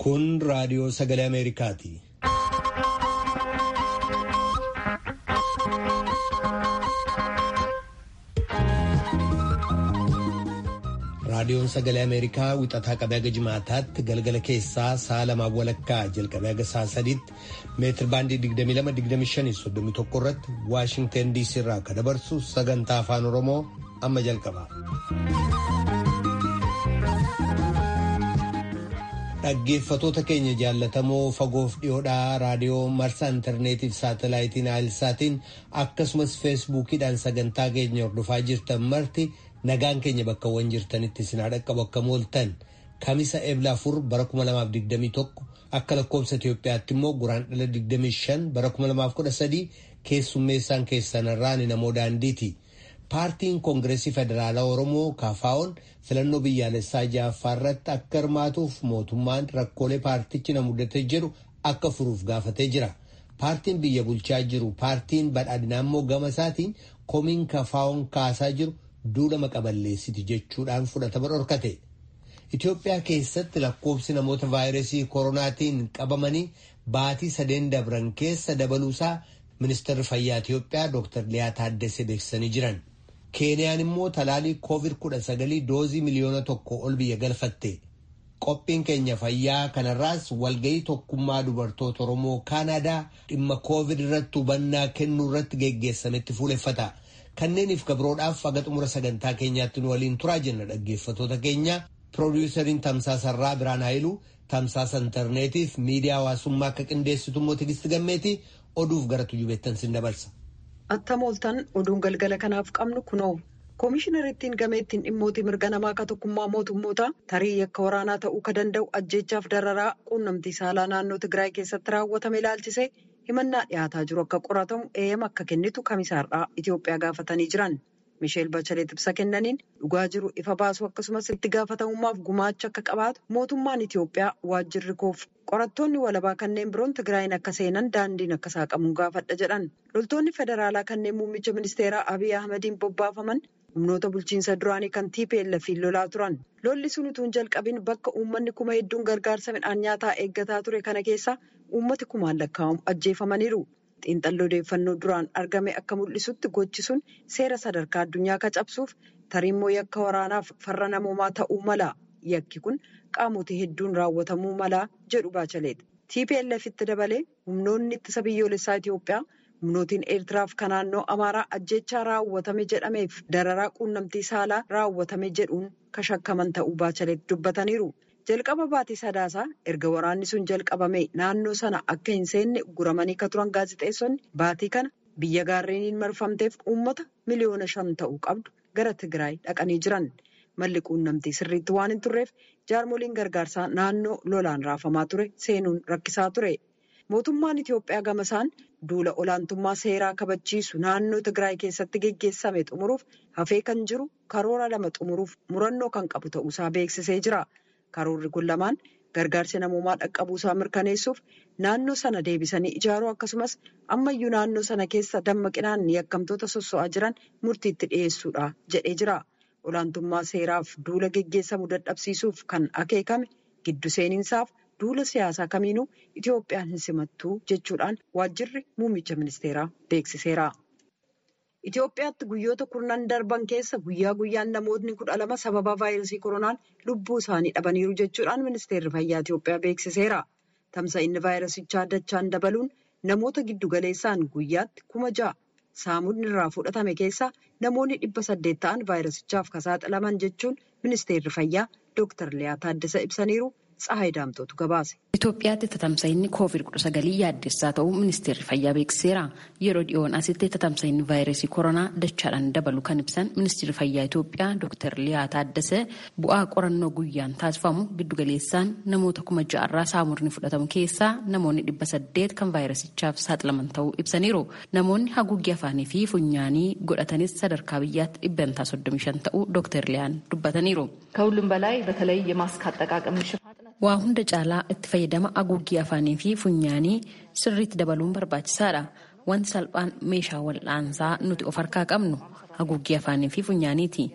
Kun raadiyoo sagalee Ameerikaati. Raadiyoon sagalee Ameerikaa wixataa qabee haga jimaataatti galgala keessaa sa'a lamaan walakkaa jalqabee haga sa'a sadiitti meetir baandii 22-25-31 irratti Waashingtan DC irraa akka dabarsu sagantaa afaan Oromoo amma jalqaba. Dhaggeeffatoota keenya jaallatamoo fagoof dhiyoodhaa raadiyoo marsaa intarneetiif saatalaayitiin aayilsaatiin akkasumas feesbuukiidhaan sagantaa keenya hordofaa jirtan marti nagaan keenya bakkawwan jirtanitti isin dhaqqabu akka mooltan kamisa ebla afur bara 2021 akka lakkoobsa Itoophiyaatti immoo guraan dhala 25 bara 2013 keessummeessaan keessanirraan namoo daandiiti. paartiin koongireesii federaalaa oromoo kaafaa'oon filannoo biyyaalessaa ja'affaa irratti akka hirmaatuuf mootummaan rakkoolee paartichi na mudate jedhu akka furuuf gaafatee jira paartiin biyya bulchaa jiru paartiin badhaadhinaa immoo gama isaatiin komiin kaafaa'oon kaasaa jiru duudhama qaballeessiti jechuudhaan fudhatama dhorkate itiyoophiyaa keessatti lakkoobsi namoota vaayirasii koronaatiin qabamanii baatii sadeen dabran keessa dabaluusaa ministeerri fayyaa itiyoophiyaa dr liyaa taaddesee beeksisanii jiran. keeniyaan immoo talaalii koovid kudha sagalii doozii miliyoona tokko ol biyya galfatte qophiin keenya fayyaa kanarraas walga'ii tokkummaa dubartoota oromoo kaanaadaa dhimma koovid irratti hubannaa kennuu irratti geggeessametti fuuleffata kanneeniif gabroodhaaf haga xumura sagantaa keenyaatti nu waliin turaa jenna dhaggeeffatoota keenya piroodiwusariin tamsaasarraa biraan haayiluu tamsaasa intarneetiif miidiyaa hawaasummaa akka qindeessitu immoo tigisti gammeeti oduuf gara tujubeettan sin dabarsa. Attam ooltan oduun galgala kanaaf qabnu kunoo koomishinariittiin gameettiin dhimmootii mirga namaa akka tokkummaa mootummoota tarii yakka waraanaa ta'uu ka danda'u ajjeechaaf dararaa quunnamtii saalaa naannoo Tigraay keessatti raawwatame ilaalchisee himannaa dhiyaataa jiru akka qoratamu eeyyama akka kennitu kamisaarraa Itoophiyaa gaafatanii jiran. Misheel Bachelet ibsa kennaniin dhugaa jiru ifa baasuu akkasumas itti gaafatamummaaf gumaacha akka qabaatu mootummaan Itoophiyaa waajjirri koof qorattoonni walabaa kanneen biroon Tigraayin akka seenan daandiin akka saaqamu gaafadha jedhan. Loltoonni federaalaa kanneen muummicha ministeeraa Abiy Ahmediin bobbaafaman humnoota bulchiinsa duraanii kan TPLF'n lolaa turan. Lolli sun utuu hin jalqabin bakka uummanni kuma hedduun gargaarsa midhaan nyaataa eeggataa ture kana keessa uummati kumaan lakkaa'amu ajjeefamaniiru. xiinxalli odeeffannoo duraan argame akka mul'isutti gochi sun seera sadarkaa addunyaa ka cabsuuf tarimmoo yakka waraanaaf farra namoomaa ta'uu mala yakki kun qaamotii hedduun raawwatamuu mala jedhu baachaleedha. TPLFitti dabalee humnoonni ittisa biyyoolessaa Itoophiyaa humnootiin Eertiraaf kan naannoo Amaaraa ajjechaa raawwatame jedhameef dararaa quunnamtii saalaa raawwatame jedhuun ka shakkaman ta'uu baachaleet dubbataniiru. jalqaba baatii sadaasaa erga waraanni sun jalqabame naannoo sana akka hin seenne guramanii ka turan gaazexeessonni baatii kana biyya gaarreeniin marfamteef uummata miliyoona shan ta'uu qabdu gara Tigraay dhaqanii jiran. Malli quunnamtii sirriitti waan hin turreef jaarmoliin gargaarsaa naannoo lolaan raafamaa ture seenuun rakkisaa ture. Mootummaan Itoophiyaa gamasaan duula olaantummaa seeraa kabachiisu naannoo Tigraay keessatti geggeessame xumuruuf hafee kan jiru karoora lama xumuruuf murannoo kan qabu ta'uusaa beeksisee jira. Karoorri kun lamaan gargaarsa namoomaa dhaqqabuusaa mirkaneessuuf naannoo sana deebisanii ijaaruu akkasumas ammayyuu naannoo sana keessa dammaqinaan yakkamtoota sosso'aa jiran murtiitti dhiyeessuudha jedhee jira. Olaantummaa seeraaf duula geggeessamu dadhabsiisuuf kan akeekame giddu seeninsaaf duula siyaasaa kamiinuu Itoophiyaan hin simattuu jechuudhaan waajjirri muummicha ministeeraa beeksiseera. Itoophiyaatti guyyoota kurnan darban keessa guyyaa guyyaan namootni kudha lama sababa vaayirasii koronaan lubbuu isaanii dhabaniiru jechuudhaan ministeerri fayyaa Itoophiyaa beeksiseera. Tamsa'inni vaayirasichaa dachaan dabaluun namoota giddugaleessaan guyyaatti kuma ja'a saamuudni irraa fudhatame keessaa namoonni dhibba saddeet ta'an vaayirasichaaf saaxilaman jechuun ministeerri fayyaa Dr. Liyaa Taaddasa ibsaniiru. Tsahaay Daamtootu gabaase. Itoophiyaatti tatamsa'inni koovid kudha sagalii yaaddessaa ta'uu ministeerri fayyaa beeksiseera. Yeroo dhiyoon asitti tatamsa'inni vaayirasii koronaa dachaadhaan dabalu kan ibsan ministeerri fayyaa Itoophiyaa Dr. Liyaa Taaddasee bu'aa qorannoo guyyaan taasifamu giddugaleessaan namoota kuma ja'arraa saamurni fudhatamu keessaa namoonni dhibba saddeet kan vaayirasichaaf saaxilaman ta'uu ibsaniiru. Namoonni haguuggii afaanii fi funyaanii godhatanis sadarkaa biyyaatti dhibbantaa soddomii shan ta'uu Dr. Liyaan dubbataniiru. ከሁሉም በላይ በተለይ የማስክ አጠቃቀም waa hunda caalaa itti fayyadama haguuggii afaanii fi funyaanii sirriitti dabaluun barbaachisaadha. Wanti salphaan meeshaa wal'aansaa nuti of harkaa qabnu haguuggii afaanii fi funyaaniiti.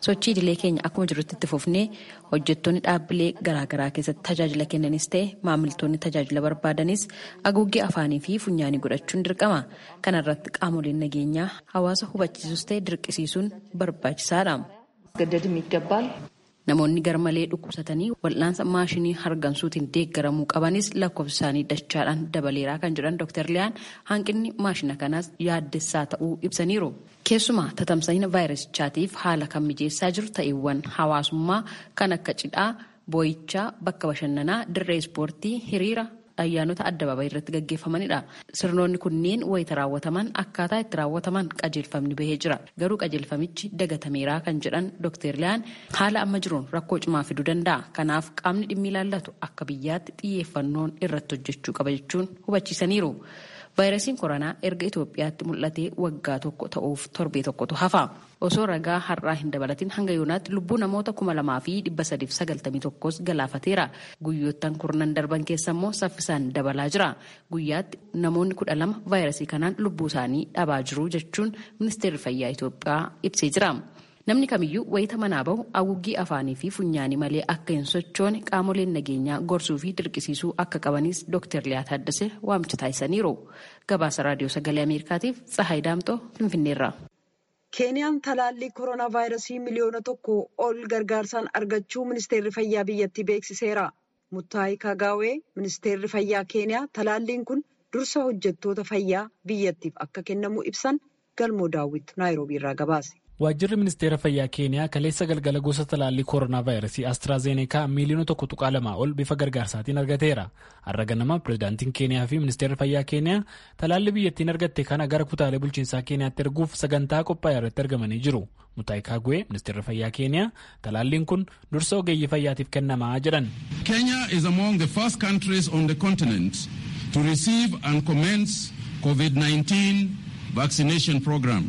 sochii idilee keenya akkuma jirutti itti fufnee hojjettoonni dhaabbilee garaagaraa keessatti tajaajila kennanis ta'e maamiltoonni tajaajila barbaadanis haguuggee afaanii fi funyaanii godhachuun dirqama kana irratti qaamoleen nageenyaa hawaasa hubachiisus ta'e dirqisiisuun barbaachisaadha. ገደድም ይገባል። Namoonni garmalee dhukkubsatanii wal'aansa maashinii hargansuutiin deeggaramuu qabanis lakkoofsa isaanii dachaadhaan dabaleeraa kan jedhan Dr. Liyaan hanqinni maashina kanaas yaaddessaa ta'uu ibsaniiru. Keessumaa tatamsa'ina vaayirasichaatiif haala kan mijeessaa jiru ta'eewwan hawaasummaa kan akka cidhaa, boo'ichaa, bakka bashannanaa, dirree ispoortii, hiriira ayyaanota addabaabaa irratti gaggeeffamanidha. Sirnoonni kunneen wayita raawwataman akkaataa itti raawwataman qajeelfamni bahee jira. Garuu qajeelfamichi dagatameeraa kan jedhan Dr. Liyaan haala amma jiruun rakkoo cimaa fiduu danda'a. Kanaaf qaamni dhimmi ilaallatu akka biyyaatti xiyyeeffannoon irratti hojjechuu qaba jechuun hubachiisaniiru. Vaayirasiin koronaa erga Itoophiyaatti mul'atee waggaa tokko ta'uuf torbee tokkotu hafa. Osoo ragaa har'aa hin dabalatin hanga yoonaatti lubbuu namoota kuma lamaa fi dhibba sadiif sagaltamii tokkos galaafateera. Guyyoottan kurnan darban keessa immoo saffisaan dabalaa jira. Guyyaatti namoonni kudha lama vaayirasii kanaan lubbuu isaanii dhabaa jiru jechuun ministeerri fayyaa Itoophiyaa ibsee jira. Namni kamiyyuu wayita manaa bahu haguuggii afaanii fi funyaanii malee akka hin sochoone qaamoleen nageenyaa gorsuu fi dirqisiisuu akka qabanis Dr. Liyaa Taaddasee waamicha taasisaniiru. Gabaasa Raadiyoo Sagalee Ameerikaatiif Tsahaay Daamtoo Finfinneerra. Keeniyaan talaallii koronaa vaayirasii miliyoona tokko ol gargaarsaan argachuu ministeerri fayyaa biyyattii beeksiseera. Muttaayi Kagaawee ministeerri fayyaa Keeniyaa talaalliin kun dursa hojjettoota fayyaa biyyattiif akka kennamu ibsan galmoo daawwit naayiroobii irraa gabaase. Waajjirri ministeera fayyaa Keeniyaa kaleessa galgala gosa talaallii koronaa vaayirasii Astraazeneekaa miiliyoona tokko tuqaa lamaa ol bifa gargaarsaatiin argateera. Har'a ganama pirezidaantiin Keeniyaa fi ministeerri fayyaa Keeniyaa talaallii biyyattiin argatte kana gara kutaalee bulchiinsaa Keeniyaatti erguuf sagantaa qophaa'e irratti argamanii jiru. Mutaayi Kaagwee ministeerri fayyaa Keeniyaa talaalliin kun dursa ogeeyyii fayyaatiif kennamaa jedhan. Kenya is among the first countries on the continent to receive and commence COVID-19 vaccination program.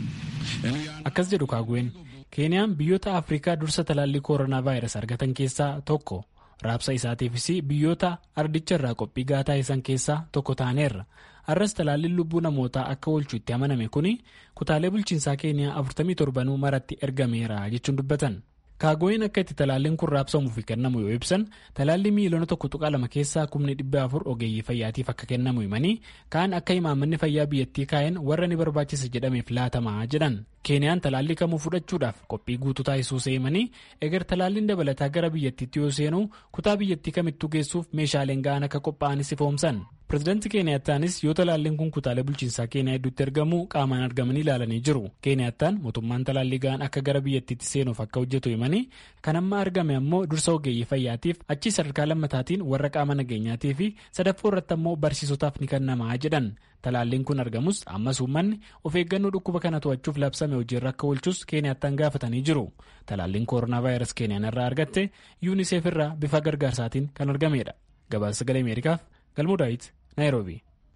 Akkas jedhu kaagween Keeniyaan biyyoota Afrikaa dursa talaallii koronaa vaayirasii argatan keessaa tokko raabsa isaatiifis biyyoota ardicha irraa qophii gahaa taasisan keessaa tokko taaneerra. Har'as talaalliin lubbuu namootaa akka oolchuu itti amaname kuni kutaalee bulchiinsaa Keeniyaa 47 maratti ergameera jechuun dubbatan. Kaagooyin akka itti talaalliin kun raabsamuuf kennamu yoo ibsan talaallii miiliyoona tokko tuqaa lama keessaa kumni dhibba afur ogeeyyii fayyaatiif akka kennamu himanii kaan akka imaammanni fayyaa biyyattii kaa'een warra ni barbaachisa jedhameef laatamaa jedhan. Keeniyaan talaallii kamuu fudhachuudhaaf qophii guutuu taasisuu himanii egar talaalliin dabalataa gara biyyattiitti yoo seenu kutaa biyyattii kamittuu geessuuf meeshaaleen ga'an akka qophaa'anis ifoomsan. Pireezidaantii Keeniyaataanis yoo talaalliin kun kutaalee bulchiinsaa Keeniyaa hedduutti argamu qaamaan argamanii ilaalanii jiru. Keeniyaataan mootummaan talaallii ga'an akka gara biyyattiitti seenuuf akka hojjetu himanii kan amma argame ammoo dursa ogeeyyii fayyaatiif achi sadarkaa lammataatiin warra qaama nageenyaatii fi sadaffoo irratti ammoo barsiisotaaf ni kennamaa jedhan. Talaalliin kun argamus ammas uummanni of eeggannoo dhukkuba kana to'achuuf labsame hojiirra akka oolchus Keeniyaataan gaafatanii jiru. Talaalliin koronaa vaayirasii Keeniyaan irraa argatte yuuniseef irraa bifa gargaarsaatiin kan argamedha. Gabaasa sagalee Ameerikaaf galmoo daawit Naayiroobii.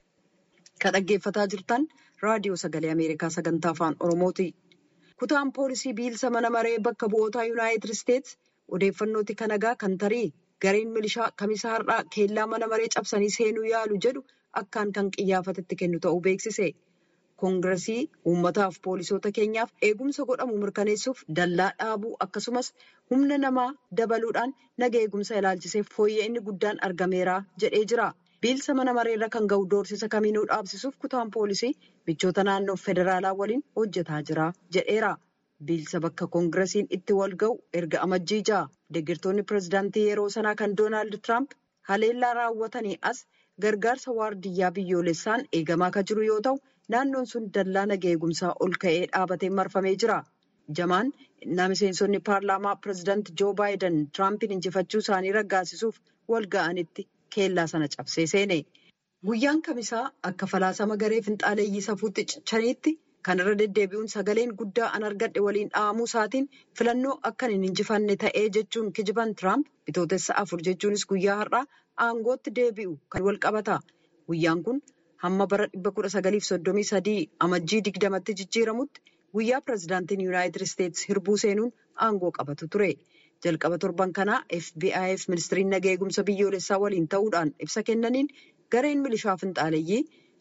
Kan dhaggeeffataa jirtan raadiyoo sagalee Ameerikaa sagantaa afaan Oromooti. Kutaan poolisii biilsa mana maree bakka bu'ootaa Yuunaayitid Isteetsi odeeffannooti kanagaa kan tarii gareen milishaa kamisa har'aa keellaa mana maree cabsanii seenuu yaalu jedhu akkaan kan qiyyaafatetti kennu ta'uu beeksise. Koongiresii uummataaf poolisoota keenyaaf eegumsa godhamu mirkaneessuuf dallaa dhaabuu akkasumas humna namaa dabaluudhaan naga eegumsa ilaalchiseef fooyya'inni guddaan argameera jedhee jira. Biilsa mana mareerra kan ga'u doorsisa kamiinuu dhaabsisuuf kutaan poolisii michoota naannoo federaalaa waliin hojjetaa jira jedheera. Biilsa bakka koongiresiin itti wal ga'u erga amajjii ja'a. Deeggartoonni pireezidaantii yeroo sanaa kan Doonaald Tiraamp haleellaa raawwatanii as gargaarsa waardiyyaa biyyoolessaan eegamaa kan jiru yoo ta'u, naannoon sun dallaa naga eegumsaa ol ka'ee dhaabatee marfamee jira. Jamaan innaa miseensonni paarlaamaa pireezidaantii Joo Baayiden Tiraampiin injifachuu isaanii raggaasisuuf wal ga'anitti. keellaa sana cabsee seene guyyaan kamisaa akka falaasama garee finxaaleeyyii safuutti cichaniitti kan irra deddeebi'uun sagaleen guddaa an argadhe waliin dha'amuu isaatiin filannoo akkan hin injifanne ta'ee jechuun kijiban tiraamp bitootessa afur jechuunis guyyaa har'aa aangootti deebi'u kan wal qabata guyyaan kun hamma bara dhibba kudha sagaliif soddomii sadii amajjii digdamatti jijjiiramutti guyyaa pireezidaantiin yuunaayitid isteetsi hirbuu seenuun aangoo qabatu ture. jalqaba torban kanaa fbi'f ministiriin naga eegumsa biyyoolessaa waliin ta'uudhaan ibsa kennaniin gareen milishaa finxaaleeyyii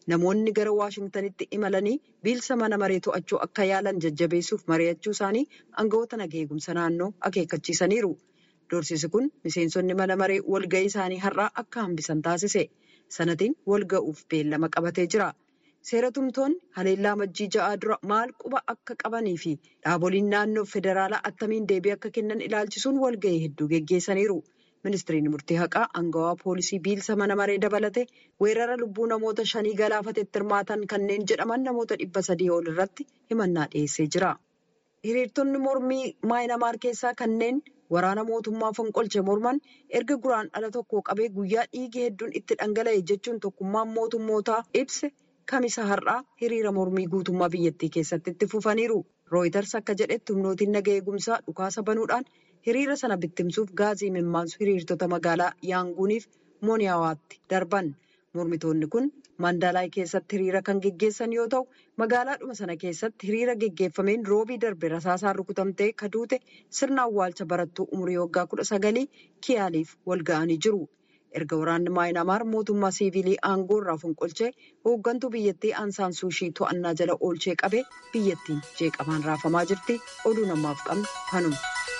namoonni gara Waashingtanitti imalanii biilsa mana maree to'achuu akka yaalan jajjabeessuuf mari'achuu isaanii aangawoota nagaa eegumsa naannoo akeekkachiisaniiru. Doorsisi kun miseensonni mana maree walga'ii isaanii har'aa akka hambisan taasise. Sanatiin walga'uuf beellama qabatee jira. Seera tumtoonni haleellaa majjii ja'aa dura maal quba akka qabanii fi dhaaboliin naannoo federaalaa attamiin deebii akka kennan ilaalchisuun walga'ii hedduu geggeessaniiru. Ministiriin murtii haqaa aangawaa poolisii biilsa mana maree dabalate weerara lubbuu namoota shanii galaafatetti hirmaatan kanneen jedhaman namoota dhibba sadii ol irratti himannaa dhiyeessee jira. Hiriirtonni mormii maayinamaar keessaa kanneen waraana mootummaa fonqolche morman erga guraan dhala tokko qabee guyyaa dhiigi hedduun itti dhangala'e jechuun tokkummaan mootummootaa ibse kamisa har'aa hiriira mormii guutummaa biyyattii keessatti itti fufaniiru. Rooyiters akka jedhetti humnootiin nagaa eegumsaa dhukaasa banuudhaan hiriira sana bittimsuuf gaazii mimmaansu hiriirtota magaalaa yaanguuniif mooniyawaatti darban. Mormitoonni kun Mandalaay keessatti hiriira kan geggeessan yoo ta'u magaalaadhuma sana keessatti hiriira geggeeffameen roobii darbe rasaasaan rukutamtee kaduute sirna awwaalcha barattuu umurii waggaa kudha sagalii kiyaaliif wal ga'anii jiru. Erga waraanni maayinamaar mootummaa siivilii aangoo irraa fonqolchee hooggantuu biyyattii aansaan suushii to'annaa jala oolchee qabee biyyattiin jeeqamaan raafamaa jirti. Oduu namaaf qabnu kanuma.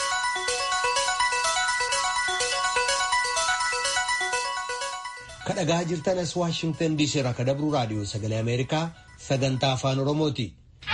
kadhagaa jirtan as waashingtan diisii irraa kadabruu raadiyoo sagalee ameerikaa sagantaa afaan oromooti.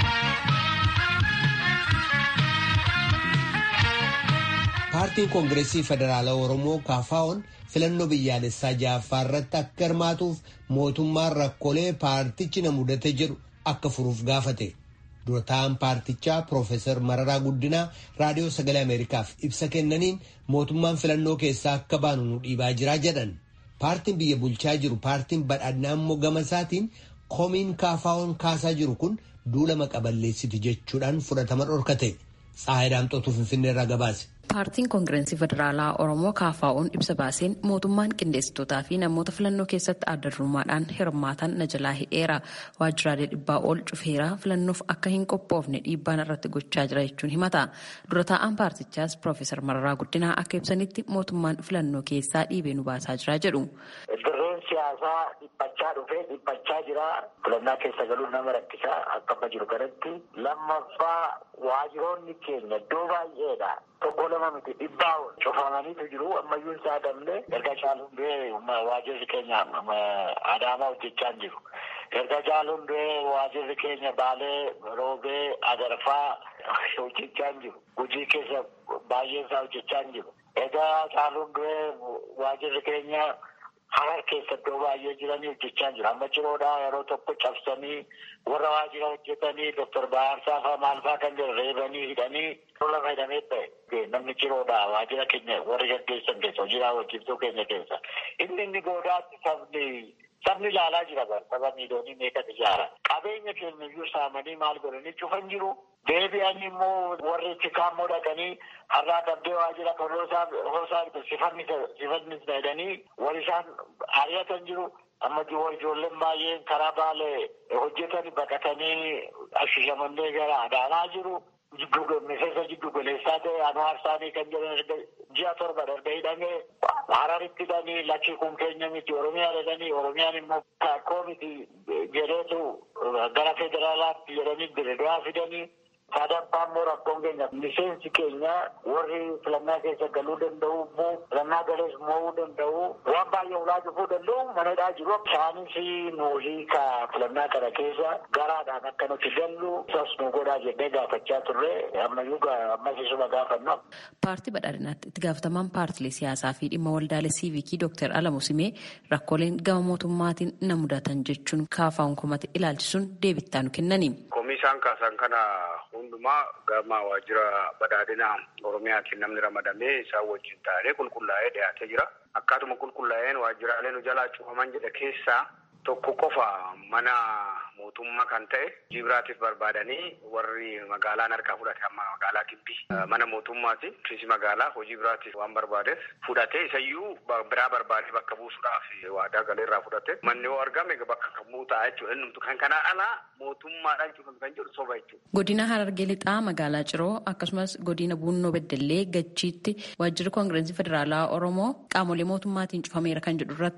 paartiin koongireesii federaalaa oromoo kaafaa'oon filannoo biyyaalessaa ja'affaa irratti akka hirmaatuuf mootummaan rakkoolee paartichi na mudate jedhu akka furuuf gaafate. durataan paartichaa Piroofeesar Mararaa Guddinaa raadiyoo sagalee ameerikaaf ibsa kennaniin mootummaan filannoo keessaa akka baanu nu dhiibaa jiraa jedhan. paartiin biyya bulchaa jiru paartiin badhaadhinaa immoo gama isaatiin komiin kaafaa'oon kaasaa jiru kun duula maqaballeessiti jechuudhaan fudhatama dhorkate tsaayidaamxootuu finfinnee irraa gabaase. paartiin koongireensii federaalaa oromoo kaafaa'oon ibsa baaseen mootummaan qindeessitootaa fi namoota filannoo keessatti adda durummaadhaan hirmaatan na jalaa hidheera waajjiraalee dhibbaa ol cufeera filannoof akka hin qophoofne dhiibbaan irratti gochaa jira jechuun himata dura taa'aan paartichaas piroofeesar mararaa guddinaa akka ibsanitti mootummaan filannoo keessaa dhiibee nu baasaa jira jedhu. dirreen siyaasaa dhiphachaa dhufee dhiphachaa jira filannaa keessa galuun nama rakkisaa akka amma jiru kanatti lammaffaa waajjiroonni keenya iddoo baay'eedha. tokko lama miti dhibbaa cufamaniitu jiru ammayyuu isaa damne erga caaluun du'ee waajjirri keenya adaamaa hojjechaa jiru. erga caaluun du'ee waajjirri keenya baalee roobee agarfaa hojjechaa jiru. hojii keessa baay'een isaa hojjechaa jiru. erga caaluun du'ee waajjirri keenya harar keessa iddoo baay'ee jiranii hojjechaa jiru. amma ciroodhaa yeroo tokko cabsanii warra waajjira hojjetanii doktor Baarsaa fa'aa maal fa'aa kan jiru reebanii hidhanii lola fayyadamee ta'e namni ciroodhaa waajjira keenya warri gaggeessan keessa hojii raawwachiiftuu keenya keessa inni inni goodaatti sabni sabni ilaalaa jira bara saba miiliyoonii meeqatu ijaara qabeenya keenya iyyuu saamanii maal godhanii cufan jiru deebi'anii immoo warri chikaammoo dhaqanii har'aa qabdee waajjira kan hoosaa sifanni sifanni jedhanii wal isaan ari'atan jiru amma ijoolleen baay'een karaa baalee hojjetan baqatanii ashishamannee gara adaanaa jiru. miseensa jiddu goleessaa ta'e anwaar isaanii kan jedhan ji'a torba darbe hidhamee hararitti hidhanii lakkii kun keenya miti oromiyaa jedhanii oromiyaan immoo akkoo miti jedheetu gara federaalaatti jedhanii diriiraa fidanii sadaffaa immoo rakkoon keenya miseensi keenya warri filannaa keessa galuu danda'u immoo filannaa galees mo'uu danda'u waan baay'ee ulaa cufuu danda'u manadhaa jiru isaanis nuuhii ka filannaa kana keessa garaadhaan akka nuti gallu isas nu godhaa jennee gaafachaa turre ammayyuu ammas isuma gaafanna. Paartii badhaadhinaatti itti gaafatamaan paartilee siyaasaa fi dhimma waldaalee siivikii Dr. Alamu Simee rakkooleen gama mootummaatiin na mudatan jechuun kaafaa'uun komate ilaalchisuun deebittaa nu kennani. Isaan kaasan kana hundumaa gama waajjira badhaadhinaa Oromiyaatiin namni ramadamee isaan wajjin taa'ee qulqullaa'ee dhiyaatee jira. Akkaatuma qulqullaa'een waajjiraalee nu jalaa cufaman jedhe keessaa tokko qofa mana mootummaa kan ta'e hojii biraatiif barbaadanii warri magaalaan harkaa fudhate amma magaalaa Gibbii mana mootummaati. Ofiisi magaalaa hojii biraatiif waan barbaadeef fudhatee isayyuu biraa barbaadee bakka buusuudhaaf waadaa galeerraa fudhate. Manni yoo argame bakka kamuu ta'a jechuudha. Inni kan kanaa alaa mootummaadhaan cufame kan jedhu soba jechuudha. Godina Harargee Lixaa magaalaa Ciroo akkasumas godina Buunnoo Beddellee Gachiitti waajjirri koongireensii federaalaa Oromoo qaamolee mootummaatiin cufameera kan jedhu irrattoo.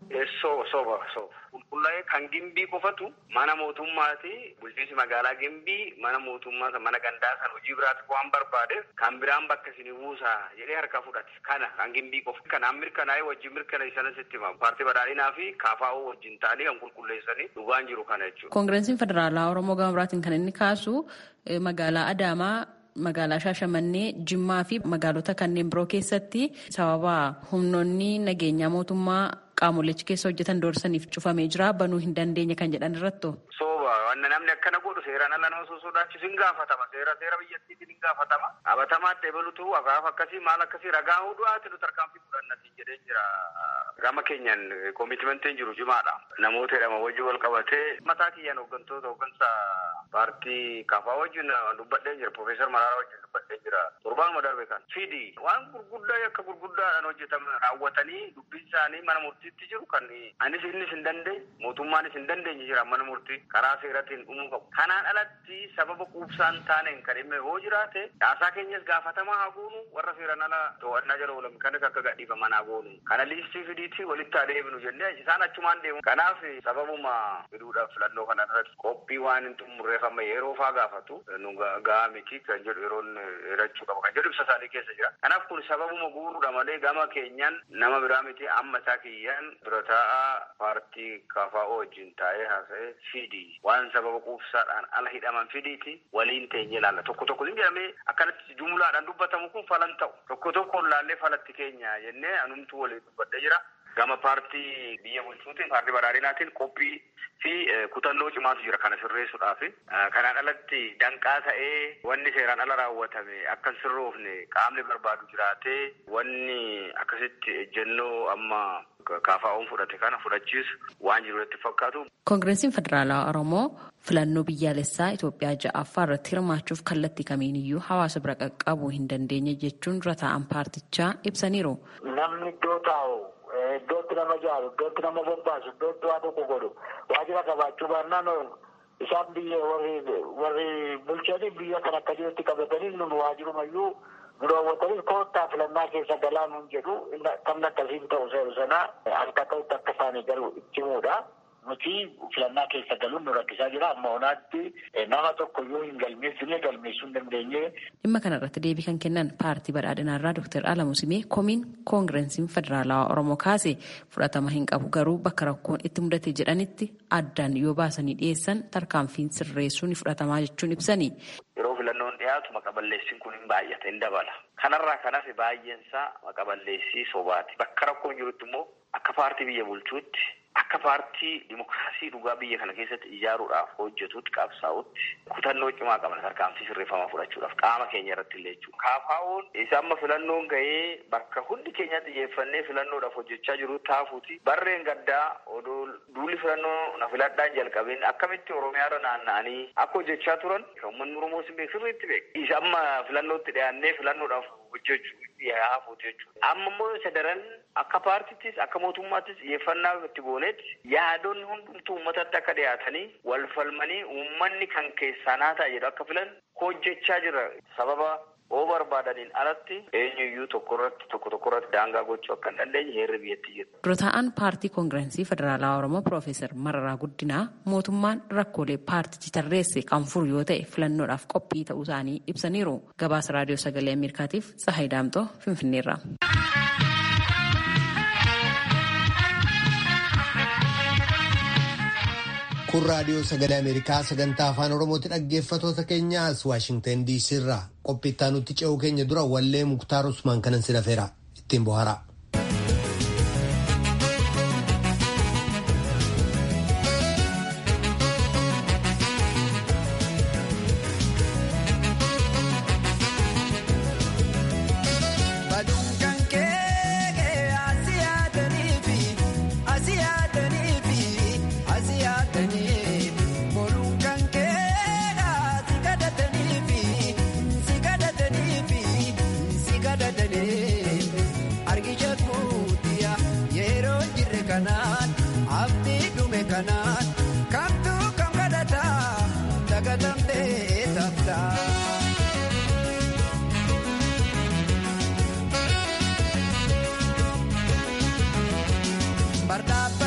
Soba soba soba. Qulqullaa'ee kan gimbii qofatu mana mootummaati bulchiinsi magaalaa gimbii mana mootummaa mana gandaa san hojii biraatti waan barbaadeef kan biraan bakka isin buusaa jedhee harka fudhate kana kan gimbii qofa. Kanaan mirkanaa'ee wajjin mirkaneessanis itti himamu. Paartii badhaadhinaa fi kaafaa'oo wajjin ta'anii kan qulqulleessanii dhugaan jiru kana jechuudha. Koongireesiin Federaalaa Oromoo gama biraatiin kan inni kaasu magaalaa Adaamaa magaalaa Shaashamannee, Jimmaa fi magaalota kanneen biroo keessatti sababa humnoonni nageenyaa mootummaa qaamolechi keessa hojjetan doorsaniif cufamee jira banuu hin dandeenye kan jedhan irratto. Sooba wanna namni akkana godhu seeraan ala nama osoo sodaachisu hin gaafatama seera seera biyyattiitiin hin gaafatama qabatamaa deebalutu akaaf akkasii maal akkasii ragaa hudu'aati nu tarkaanfii fudhannatiin jedhee jira gama keenyan koomitmentiin jiru jimaadha namoota jedhama wajji wal qabatee mataa kiyyaan hooggantoota hooggansa paartii kafaa wajjin dubbadhee jira profeesar Mararaa wajjin dubbadhee jira torbaanuma darbe kan fidi waan gurguddaa akka gurguddaadhaan hojjetaman raawwatanii dubbiin isaanii mana murtiitti jiru kan anis innis hin dandeenye mootummaanis hin dandeenye jira mana murtii karaa seeratiin dhumuu qabu. Kanaan alatti sababa quubsaan taaneen kan dhimma yoo jiraate caasaa keenyas gaafatamaa haa goonu warra seeraan ala to'annaa jala oolan kanas akka gadhiifaman haa goonu. Kana liistii fidiitti walitti haa deebinu jennee isaan achumaan deemu. Kanaaf sababuma fiduudhaaf filannoo kana irratti qophii waan hin xumurreeffamne yeroo faa gaafatu nu gahaa miti kan jedhu yeroon hirachuu qaba kan jedhu ibsa isaanii keessa jira. Kanaaf kun sababuma guuruudha malee gama keenyan nama biraa miti amma isaa kiyyaan dura taa'aa paartii KFO wajjin taa'ee haasa'ee fidi waan sababa quubsaadhaan ala hidhaman fidiiti waliin teenye ilaalla tokko tokko hin jedhamee akkanatti jumlaadhaan dubbatamu kun falan ta'u tokko tokkoon laallee falatti keenya jennee anumtuu waliin dubbadhee jira. Gama paartii biyya bulchuutiin paartii badhaadhinaatiin qophii fi kutannoo cimaatu jira kana sirreessuudhaaf. Kanaan alatti danqaa ta'ee wanni seeraan ala raawwatame akka hin sirroofne qaamni barbaadu jiraatee wanni akkasitti ejjennoo amma KFO'n fudhate kana fudhachiisu waan jiru itti fakkaatu. Koongireesiin Federaalaa Oromoo filannoo biyyaalessaa Itoophiyaa ja'affaa irratti hirmaachuuf kallattii kamiiniyyuu hawaasa bira qaqqabuu hin dandeenye jechuun dura taa'an paartichaa ibsaniiru. Namni iddoo taa'u iddootti nama jaalu iddootti nama bobbaasu iddootti waa tokko godhu waajjira qabaachuu baannaan isaan biyya warri warri bulchanii biyya kan akka jirutti qabatanii nun waajirumayyuu nu daawwatanii koottaa filannaa keessa galaa nun jedhu kan akkasiin ta'u seeru sanaa akka ta'utti akka isaanii garuu itti himuudha. Nuti filannaa keessa galuun nu rakkisaa jira amma onaatti nama tokko yoo hin galmeessine galmeessuu hin dandeenye. Dhimma kanarratti deebii kan kennan paartii badhaadhinaarraa Dr. Alamu Simee komiin koongireesiin federaalawaa Oromoo kaase fudhatama hin qabu garuu bakka rakkoon itti mudate jedhanitti addaan yoo baasanii dhiyeessan tarkaanfiin sirreessuu ni fudhatamaa jechuun ibsani. Yeroo filannoon dhiyaatu maqaballeessiin kun hin baay'ate hin dabala. Kanarraa kan hafe baay'eensaa maqaballeessii sobaati. Bakka rakkoon jirutti immoo akka paartii biyya bulchuutti akka paartii dimokiraasii dhugaa biyya kana keessatti ijaaruudhaaf hojjetutti qabsaa'utti kutannoo cimaa qaban tarkaanfii sirreeffamaa fudhachuudhaaf qaama keenya irratti illee jechuudha. KFO'n isa amma filannoon gahee bakka hundi keenya xiyyeeffannee filannoodhaaf hojjechaa jiru taafuuti. Barreen gaddaa odoo duulli filannoo na filadhaan jalqabeen akkamitti Oromiyaarra naanna'anii akka hojjechaa turan uummanni Oromoo sin beeku sirriitti beeku. Isa amma filannootti dhiyaannee filannoodhaaf hojjechuu dhiyaafuuti jechuudha. Amma immoo isa daran akka paartittis akka mootummaattis xiyyeeffannaa itti goonetti yaadonni hundumtuu uummatatti akka dhiyaatanii wal falmanii uummanni kan keessaa naa ta'a jedhu akka filan hojjechaa jira sababa oo barbaadaniin alatti eenyuyyuu tokko irratti tokko tokko irratti daangaa gochuu akka hin dandeenye heerri biyyatti jira. Dura taa'aan paartii koongireensii federaalaa Oromoo Piroofeesar Mararaa Guddinaa mootummaan rakkoolee paartichi tarreesse kan furu yoo ta'e filannoodhaaf qophii ta'uu isaanii ibsaniiru. Gabaasa raadiyoo sagalee Ameerikaatiif Tsahayi Daamtoo Finfinneerra. kun raadiyoo sagalee ameerikaa sagantaa afaan oromooti dhaggeeffatoota keenyaas waashingtan diisii irraa qophiittaa nutti ce'uu keenya dura wallee muktaar usmaan kanan si dhafeera ittiin bohaaraa. Bardaba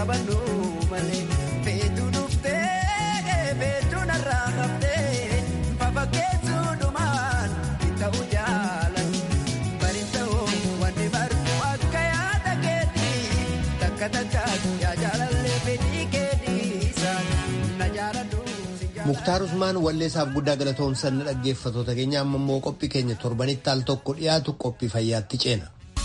qabannu malee feetu dhuftee feetu narraa haftee fafakkeessuu dhumaan ta'uu jaalan bari ta'uu wanni barbu akka yaada keetii takka takka yaa jaalallee fedhii keetiisa na jaaladhu. Muktaar Usmaan walleessaaf guddaa galatoomsan dhaggeeffatoota keenya amma immoo qophii keenya torbanitti al tokko dhiyaatu qophii fayyaatti ceena.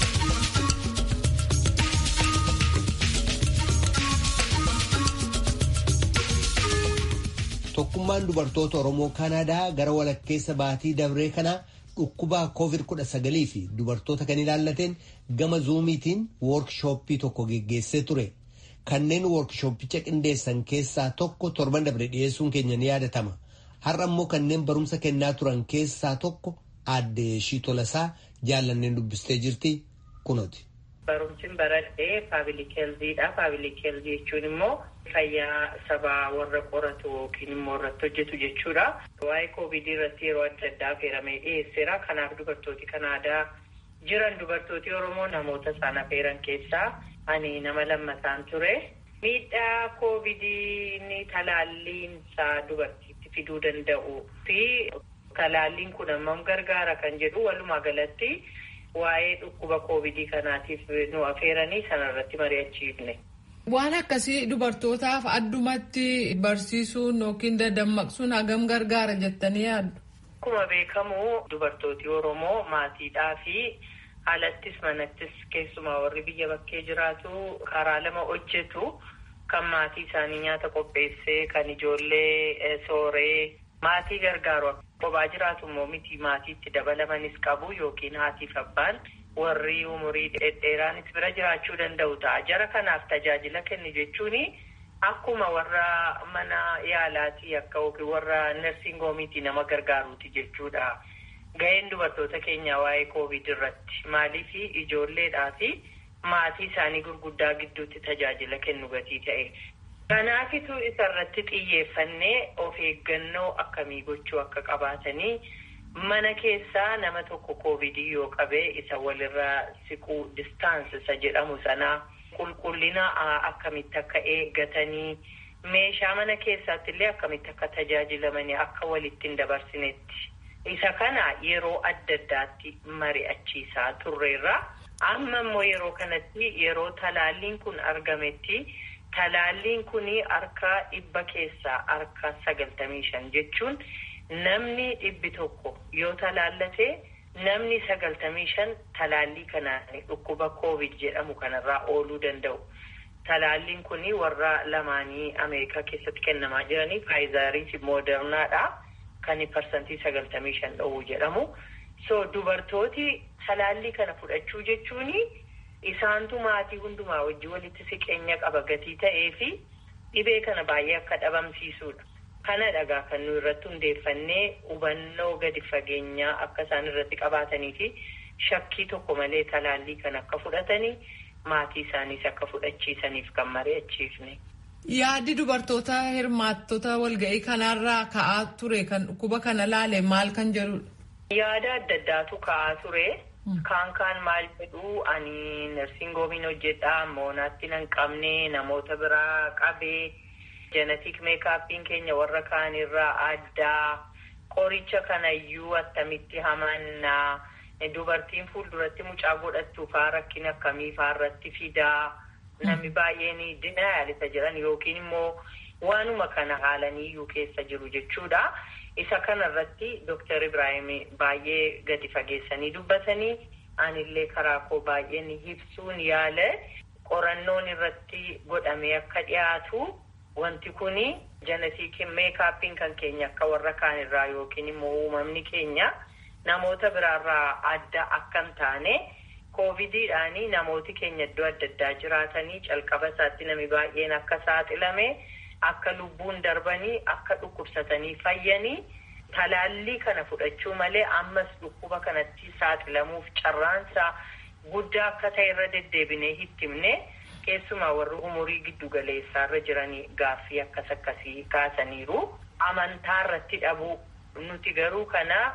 Tokkummaan dubartoota Oromoo Kanaadaa gara walakkeessa baatii dabree kanaa dhukkubaa COVID-19 fi dubartoota kan ilaallateen gama zuumiitiin woorkishooppii tokko geggeessee ture. Kanneen woorkishooppicha qindeessan keessaa tokko torban dabre dhiyeessuun keenya ni yaadatama. Har'a immoo kanneen barumsa kennaa turan keessaa tokko aadde Shiitolasaa jaallanneen dubbistee jirti kunooti. Barumsin baradhee paabilik heelziidha. Paabilik heelzii jechuun immoo fayyaa sabaa warra qoratu yookiin immoo irratti hojjetu jechuudha. Waa'ee koovidii irratti yeroo adda addaa affeeramee dhiyeesseera. Kanaaf dubartooti Kanaadaa jiran dubartooti Oromoo namoota isaan affeeran keessaa ani nama lammataan ture. Miidhaa koovidii talaalliin isaa dubartiitti fiduu danda'u fi talaalliin kun hammam gargaara kan jedhu walumaa galatti waa'ee dhukkuba koovidii kanaatiif nu affeeranii sanarratti mari'achiifne. Waan akkasii dubartootaaf addumatti barsiisuun yookiin dadammaqsuun hagam gargaara jettanii yaaddu? Akkuma beekamu dubartooti Oromoo maatiidhaa fi alattis manattis keessumaa warri biyya bakkee jiraatu karaa lama hojjetu kan maatii isaanii nyaata qopheessee kan ijoollee sooree maatii gargaaru kophaa jiraatu immoo miti maatiitti dabalamanis qabu yookiin haatiif abbaan warri umurii dhedheeraanis bira jiraachuu danda'u ta'a. Jara kanaaf tajaajila kennu jechuun akkuma warra mana yaalaatii akka yookiin warra narsiingoomiitii nama gargaaruuti jechuudha. Ga'een dubartoota keenyaa waa'ee koovid irratti maaliif ijoolleedhaa fi maatii isaanii gurguddaa gidduutti tajaajila kennu gatii ta'e. Kanaafitu isarratti xiyyeeffannee of eeggannoo akkamii gochuu akka qabaatanii mana keessaa nama tokko koovidii yoo qabee isa walirraa siquu distaansi isa jedhamu sanaa qulqullina akkamitti akka eeggatanii meeshaa mana keessaatti illee akkamitti akka tajaajilamanii akka walitti hin dabarsinetti. Isa kana yeroo adda addaatti mari'achiisaa turreerra. Amma immoo yeroo kanatti yeroo talaalliin kun argametti talaalliin kun harka dhibba keessaa harka sagaltamii shan jechuun namni dhibbi tokko yoo talaallate namni sagaltamii shan talaallii kanaan dhukkuba koovid jedhamu kanarraa ooluu danda'u. Talaalliin kun warra lamaanii Ameerikaa keessatti kennamaa jiranii faayizaarii fi moodernaadha. Kan parsantii sagaltamii shan dhowwu jedhamu. So dubartooti talaallii kana fudhachuu jechuun isaantu maatii hundumaa wajjin walitti siqeenya qaba gatii ta'ee fi dhibee kana baay'ee akka dhabamsiisudha. Kana dhagaa kan nu irratti hundeeffannee hubannoo gadi fageenyaa akka isaan irratti qabaatanii fi shakkii tokko malee talaallii kana akka fudhatanii maatii isaaniis akka fudhachiisaniif kan mari'achiifne. Yaaddi dubartoota hirmaattota walga'ii kanarraa ka'aa ture kan dhukkuba kana laale maal kan jedhudha? Yaada adda addaatu ka'aa ture. Kaan kaan maal jedhu ani narsingoomiin hojjedha moonaatti nan qabne namoota biraa qabee jenetik meekaappiin keenya warra kaanirraa addaa qoricha kanayyuu attamitti hamannaa dubartiin fuulduratti mucaa godhattu faa rakkina akkamii faarratti fidaa. Namni baay'een dinayaalisa jedhan yookiin immoo waanuma kana haalaniyyuu keessa jiru jechuudha. Isa kanarratti Dooktar Ibrahim baay'ee gadi fageessanii dubbatanii anillee karaa koo baay'een ibsuun yaala qorannoon irratti godhamee akka dhiyaatu wanti kun jenetik meekaappiin kan keenya akka warra kaanirraa yookiin immoo uumamni keenya namoota biraarraa adda akka hin taane. Koovidiidhaanii namooti keenya iddoo adda addaa jiraatanii calqaba isaatti namni baay'een akka saaxilame akka lubbuun darbanii akka dhukkubsatanii fayyanii talaallii kana fudhachuu malee ammas dhukkuba kanatti saaxilamuuf carraansaa guddaa akka ta'e irra deddeebinee hittimne keessumaa warri umurii giddu galeessaarra jiranii gaaffii akkas akkasii kaasaniiru amantaa irratti dhabuu nuti garuu kana.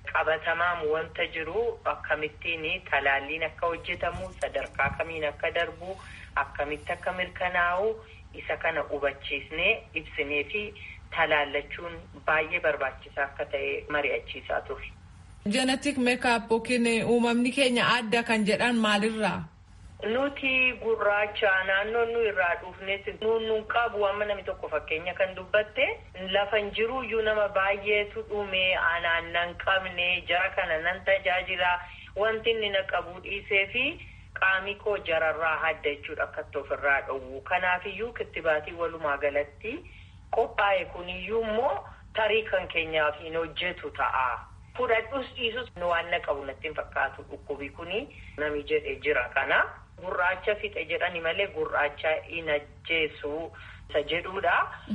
qabatamaan wanta jiru akkamittiin talaalliin akka hojjetamu sadarkaa kamiin akka darbu akkamitti akka mirkanaa'u isa kana hubachiisnee ibsinee fi talaallachuun baay'ee barbaachisaa akka ta'e mari'achiisaa ture. Genetic makeup yookiin uumamni keenya adda kan jedhan maalirraa? Nuti gurraacha naannoo nu irraa dhufnes nuun qabu amma namni tokko fakkeenya kan dubbatte lafa hin jiru iyyuu nama baay'eetu dhume anaan nan qabne jara kana nan tajaajila wanti inni na qabu dhiisee fi qaami koo jararraa hadda jechuudha akkatti ofirraa dhowwu kanaafiyyuu kittibaatii walumaa galatti qophaa'e kuniyyuu immoo tarii kan keenyaaf hin hojjetu ta'a. Fudhadhus dhiisus waan na qabu natti hin fakkaatu dhukkubi kuni nami jedhe jira kana. Gurraacha fixe jedhani malee gurraacha hin ajjeesu isa jedhudha.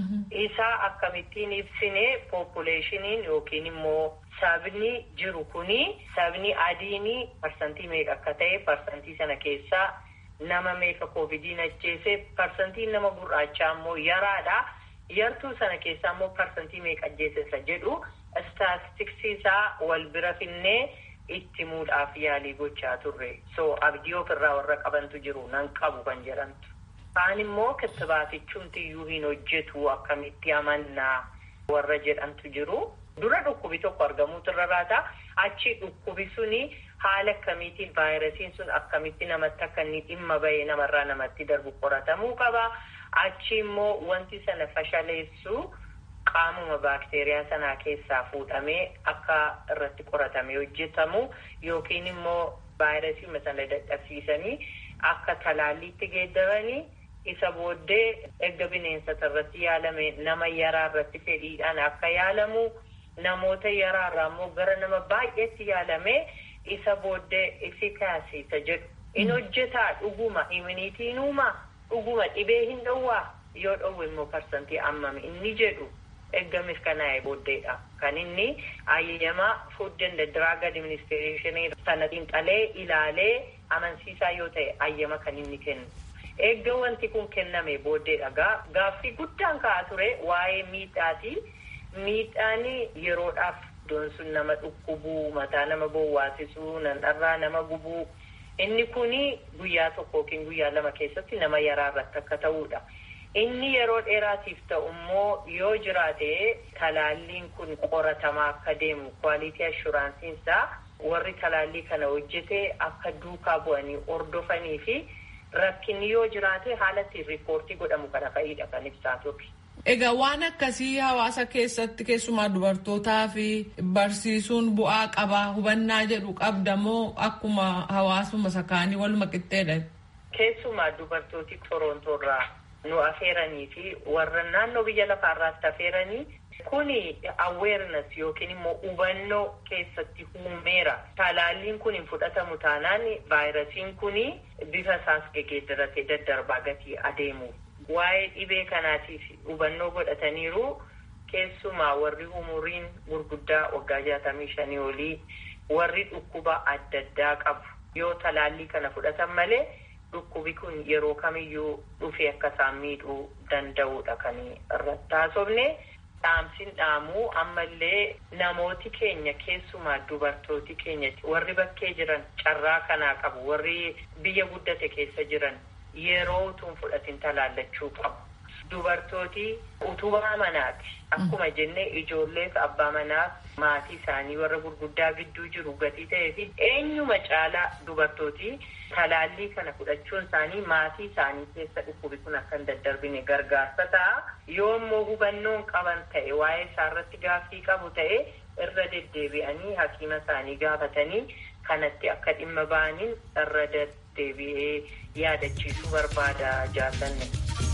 Isa akkamittiin ibsine poppuleeshiniin yookiin immoo sabni jiru kuni sabni adiin parsantii meeqa akka ta'e parsantii sana keessaa nama meeqa koovidiin ajjeese parsantiin nama gurraachaa immoo yaraadha. Yartuu sana keessaa immoo parsantii meeqa ajjeese isa jedhu istaatistiksii isaa wal bira finnee itti muudhaaf yaalii gochaa turre so abdii ofirraa warra qabantu jiru nan qabu kan jedhamtu kaan immoo kittibaatichumtiyyuu hin hojjetu akkamitti amannaa warra jedhamtu jiru dura dhukkubi tokko argamuutu irra raata achi dhukkubi suni haala akkamiitiin vaayirasiin sun akkamitti namatti akka inni dhimma bahee namarraa namatti darbu qoratamuu qaba achi immoo wanti sana fashaleessu qaamuma baakteeriyaa sanaa keessaa fuudhamee akka irratti qoratamee hojjetamu yookiin immoo vaayirasii sana dadhabsiisanii akka talaalliitti geeddaranii isa booddee erga bineensota irratti yaalame nama yaraa irratti fedhiidhaan akka yaalamu namoota yaraa irraa immoo gara nama baay'eetti yaalame isa booddee ifikaasiisa jedhu in hojjetaa dhuguma iminiitiin uumaa dhuguma dhibee hin dhowwaa yoo dhowwe immoo parsantii ammami inni jedhu erga mirkanaa'e booddeedha kan inni ayyamaa food and drug administration sana xiinxalee ilaalee amansiisaa yoo ta'e ayyama kan inni kennu erga wanti kun kenname booddeedha gaaffii guddaan ka'aa ture waa'ee miidhaati miidhaan yeroodhaaf iddoon sun nama dhukkubuu mataa nama bowwaasisuu nanarraa nama gubuu inni kuni guyyaa tokko yookiin guyyaa lama keessatti nama yaraa irratti akka ta'uudha. Inni yeroo dheeraatiif ta'u immoo yoo jiraate talaalliin kun qoratamaa akka deemu kwaalitii ashuraansiin isaa warri talaallii kana hojjete akka duukaa bu'anii hordofanii fi rakkinni yoo jiraate haala ittiin riippoortii godhamu kana fa'idha kan ibsaa turre. Egaa waan akkasii hawaasa keessatti keessumaa dubartootaa fi barsiisuun bu'aa qaba hubannaa jedhu qabda moo akkuma hawaasuma sakaanii waluma qixxeedha? Keessumaa dubartooti Torontoorraa nu afeeranii fi warra naannoo biyya lafaarraatti afeeranii kuni awareness yookiin immoo hubannoo keessatti uumeera. Talaalliin kun hin fudhatamu taanaan vaayirasiin kuni bifa isaas geeddaratee daddarbaa gatii adeemu. Waa'ee dhibee kanaatiif hubannoo godhataniiru keessumaa warri umuriin gurguddaa waggaa jaatamii shanii olii warri dhukkuba adda addaa qabu yoo talaallii kana fudhatan malee dhukkubi kun yeroo kamiyyuu dhufee akka isaan miidhuu danda'udha kan irratti haasofne. Dhaamsin dhaamuu ammallee namooti keenya keessumaa dubartooti keenya warri bakkee jiran carraa kanaa qabu warri biyya guddate keessa jiran yeroo utuun fudhatin talaallachuu qabu. Dubartooti utubaa manaati. Akkuma jenne ijoolleef abbaa manaaf maatii isaanii warra gurguddaa gidduu jiru gatii ta'ee fi eenyuma caalaa dubartooti talaallii kana fudhachuun isaanii maatii isaanii keessa dhukkubi kun akka hin daddarbine gargaarsa ta'a. Yoo immoo hubannoon qaban ta'e waa'ee isaarratti gaaffii qabu ta'e irra deddeebi'anii hakiima isaanii gaafatanii kanatti akka dhimma ba'aniin irra deddeebi'ee yaadachiisuu barbaada jaalanne.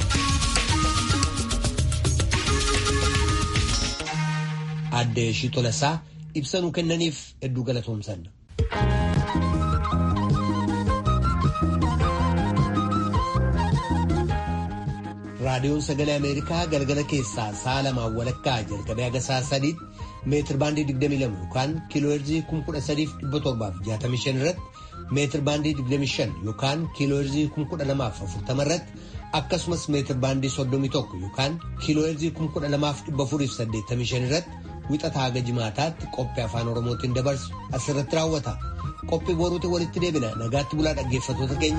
Aadde Ishii Tolasaa ibsa nuu kennaniif hedduu galatoomsanna. raadiyoon sagalee ameerikaa galgala keessaa sa'a lamaan walakkaa jalqabee haga sa'a sadiitti meetir baandii 22 yookaan kiilooherzii 13,765 irratti meetir baandii 25 yookaan kiilooherzii 1240 irratti akkasumas meetir baandii 31 yookaan kiilooherzii 12,485 irratti wixataa haga jimaataatti qophii afaan oromootiin dabarsu asirratti raawwata qophii boruutti walitti deebina nagaatti bulaa dhaggeeffatoota keenya.